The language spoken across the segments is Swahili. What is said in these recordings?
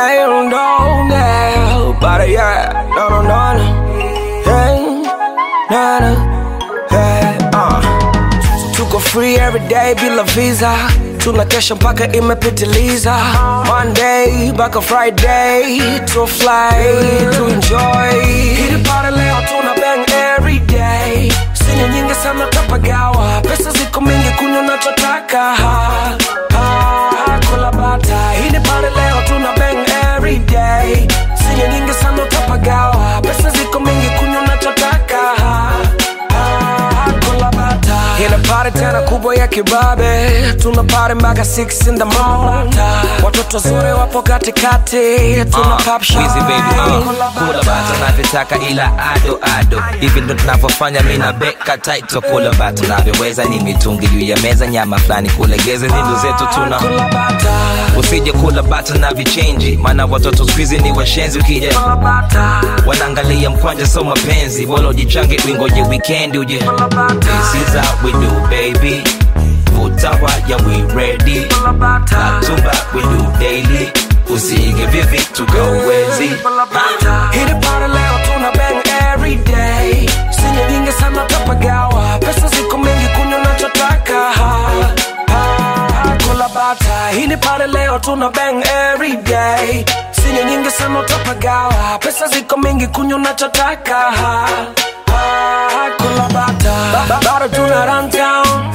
don't know now. But yeah, no, no, no, no. Hey, no, no. Hey, uh. Tuko free every day bila visa tunakesha mpaka imepitiliza monday mpaka friday to fly to enjoy hili pare leo tuna bang every day sinya nyingi sana tapagawa pesa ziko mingi kunywa nachotaka ha, ha, kula bata hili pare leo tuna bang every day sinya nyingi sana tapagawa pesa ziko mingi kunywa nachotaka ha, ha, kula bata ile pare tena kubwa ya kibabe tuna pare mpaka 6 in the morning watoto zuri wapo katikati tuna pop shine. Wizi baby, uh, kula bata navyotaka ila ado ado hivi ndo tunavyofanya mi na beka taito kula bata navyoweza ni mitungi juu ya meza nyama fulani kulegeza nindo zetu tuna Kula bata, usije kula bata na vichenji maana watoto skuizi ni washenzi ukija kula bata, wanaangalia mkwanja so mapenzi bora ujichange uingoje weekend uje kula bata, this is how we do baby vuta waya we ready kula bata. tumba we do daily usige vivi tukawezi Kula bata. Hili pare leo tuna bang every day sinya nyingi sana tapagawa pesa ziko mingi kunywa nachotaka ha, ha, kula bata hili pare leo tuna bang every day sinya nyingi sana tapagawa pesa ziko mingi kunywa nachotaka ha, ha, kula bata Ba- ba- bado tuna run town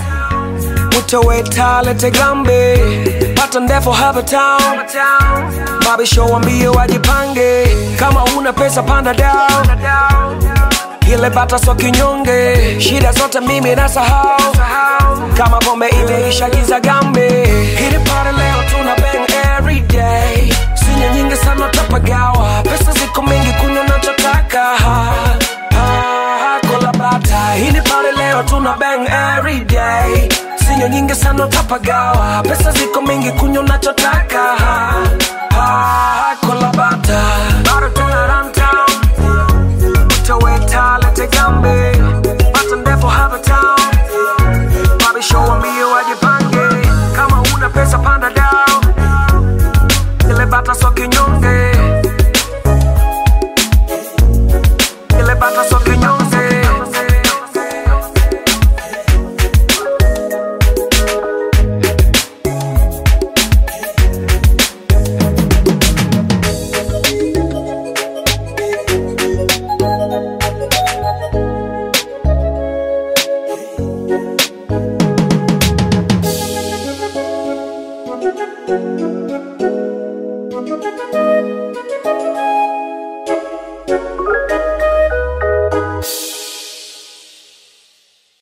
utoweta lete gambe pata ndefu hapa town Babi show wambie wajipange kama una pesa panda down ile bata so kinyonge shida zote mimi nasahau kama pombe imeisha giza gambe hili pare leo tuna bang every day sinya nyingi sana tapagawa pesa ziko mingi kunywa nachotaka ha, ha, kula bata hili pare leo tuna bang every day sinyo nyingi sana tapagawa pesa ziko mingi kunywa nachotaka ha, ha, kula bata bado tuna run town utoweta lete gambe pata ndefu hapa town Babi show wambie wajipange kama una pesa panda down ile bata so kinyonge ile bata so kinyonge Thank you.